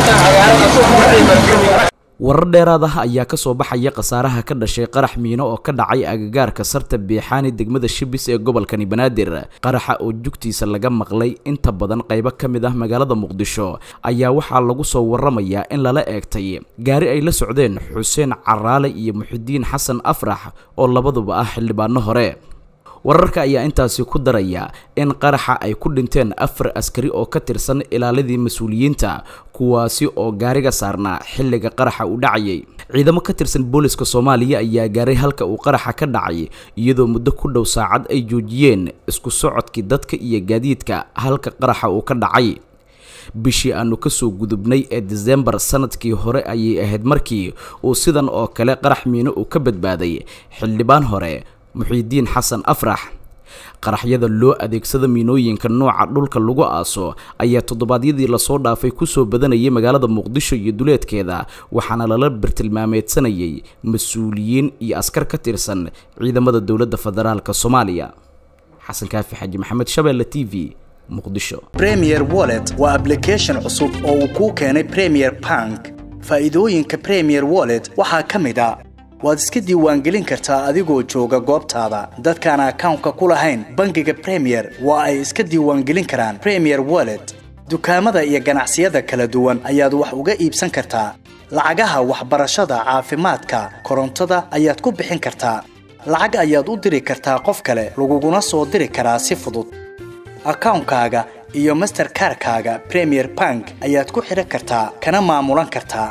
warar dheeraad ah ayaa kasoo baxaya khasaaraha ka dhashay qarax miino oo ka dhacay agagaarka sarta biixaani degmada shibis ee gobolkani banaadir qaraxa oo jugtiisa laga maqlay inta badan qaybo ka mid ah magaalada muqdisho ayaa waxaa lagu soo waramayaa in lala eegtay gaari ay la socdeen xuseen caraale iyo muxidiin xasan afrax oo labaduba ah xildhibaano hore wararka ayaa intaasi ku daraya in qaraxa ay ku dhinteen afar askari oo ka tirsan ilaaladii mas-uuliyiinta kuwaasi oo gaariga saarnaa xilliga qaraxa uu dhacayay ciidamo ka tirsan booliska soomaaliya ayaa gaaray halka uu qaraxa ka dhacay iyadoo muddo ku dhow saacad ay joojiyeen isku socodkii dadka iyo gaadiidka halka qaraxa uu ka dhacay bishii aanu kasoo gudubnay ee disembar sanadkii hore ayay ahayd markii uu sidan oo kale qarax miino uu ka badbaaday xildhibaan hore muxiidiin xasan afrax qaraxyada loo adeegsada miinooyinka nooca dhulka lagu aaso ayaa toddobaadyadii lasoo dhaafay kusoo badanayay magaalada muqdisho iyo duleedkeeda waxaana lala bartilmaameedsanayay mas-uuliyiin iyo askar ka tirsan ciidamada dowladda federaalk soomaaliya xasan kaafi xaji maxamed shabeelle t v muqdisho premier wallet waa ablication cusub oo uu kuu keenay premier bank faa'iidooyinka premier wallet waxaa ka mid a waad iska diiwaangelin kartaa adigoo jooga goobtaada dadkaan akawnka ku lahayn bangiga premier waa ay iska diiwaangelin karaan premier wallet dukaamada iyo ganacsiyada kala duwan ayaad wax uga iibsan kartaa lacagaha waxbarashada caafimaadka korontada ayaad ku bixin kartaa lacag ayaad u diri kartaa qof kale laguguna soo diri karaa si fudud akawnkaaga iyo masterkarkaaga premier bank ayaad ku xidhan kartaa kana maamulan kartaa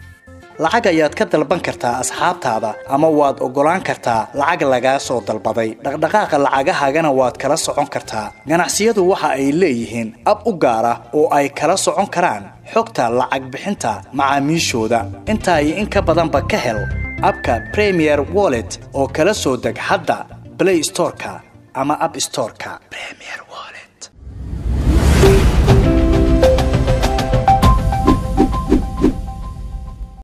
lacag ayaad ka dalban kartaa asxaabtaada ama waad oggolaan kartaa lacag lagaa soo dalbaday dhaqdhaqaaqa lacagahaagana waad kala socon kartaa ganacsiyadu waxa ay leeyihiin ab u gaar ah oo ay kala socon karaan xogta lacag bixinta macaamiishooda intaa iyo in ka badanba ka hel abka premier wallet oo kala soo deg hadda blay storeka ama ab storeka